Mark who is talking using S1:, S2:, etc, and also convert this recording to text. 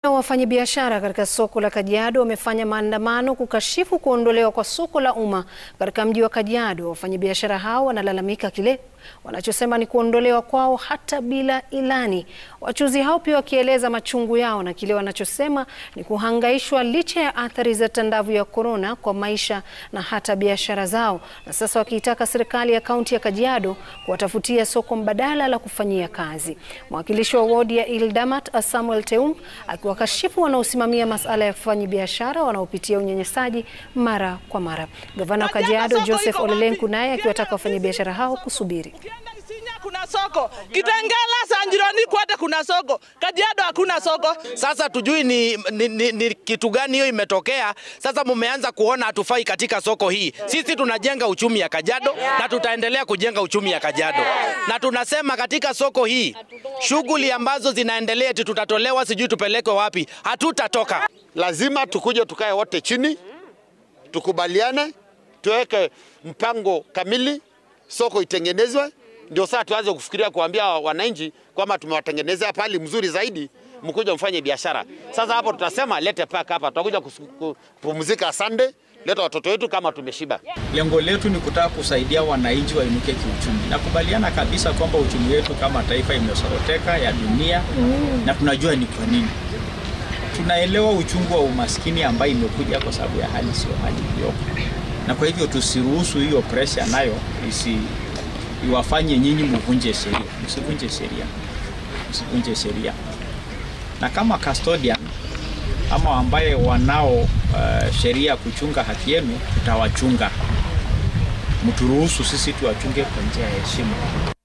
S1: Wafanyabiashara katika soko la Kajiado wamefanya maandamano kukashifu kuondolewa kwa soko la umma katika mji wa Kajiado. Wafanyabiashara hao wanalalamika kile wanachosema ni kuondolewa kwao hata bila ilani. Wachuuzi hao pia wakieleza machungu yao na kile wanachosema ni kuhangaishwa licha ya athari za tandavu ya korona kwa maisha na hata biashara zao, na sasa wakiitaka serikali ya kaunti ya Kajiado kuwatafutia soko mbadala la kufanyia kazi. Mwakilishi wa wodi ya Ildamat Samuel Teung akiwakashifu wanaosimamia masuala ya wafanyabiashara wanaopitia unyanyasaji mara kwa mara. Gavana wa Kajiado Joseph Ole Lenku naye akiwataka wafanyabiashara hao kusubiri.
S2: Ukienda Isinya kuna soko, Kitengela, Sanjirani kote kuna soko, Kajiado hakuna soko.
S3: Sasa tujui ni, ni, ni, ni kitu gani hiyo imetokea. Sasa mumeanza kuona hatufai katika soko hii. Sisi tunajenga uchumi ya Kajiado na tutaendelea kujenga uchumi ya Kajiado, na tunasema katika soko hii shughuli ambazo zinaendelea eti tutatolewa sijui tupelekwe wapi, hatutatoka.
S4: Lazima tukuje tukae wote chini, tukubaliane, tuweke mpango kamili, soko itengenezwe, ndio saa tuanze kufikiria kuambia wananchi kwamba tumewatengenezea pali mzuri zaidi, mkuja mfanye biashara. Sasa hapo tutasema lete paka hapa, tutakuja kus- kupumzika Sunday, leta watoto wetu kama tumeshiba.
S5: Lengo letu ni kutaka kusaidia wananchi wainuke kiuchumi. Nakubaliana kabisa kwamba uchumi wetu kama taifa imesoroteka ya dunia na tunajua ni kwa nini. Tunaelewa uchungu wa umaskini ambayo imekuja kwa sababu ya hali sio hali iliyopo, na kwa hivyo tusiruhusu hiyo pressure nayo isi iwafanye nyinyi mvunje sheria. Msivunje sheria, msivunje sheria. Na kama custodian ama ambaye wanao uh, sheria ya kuchunga haki yenu, tutawachunga. Mturuhusu sisi tuwachunge kwa njia ya heshima.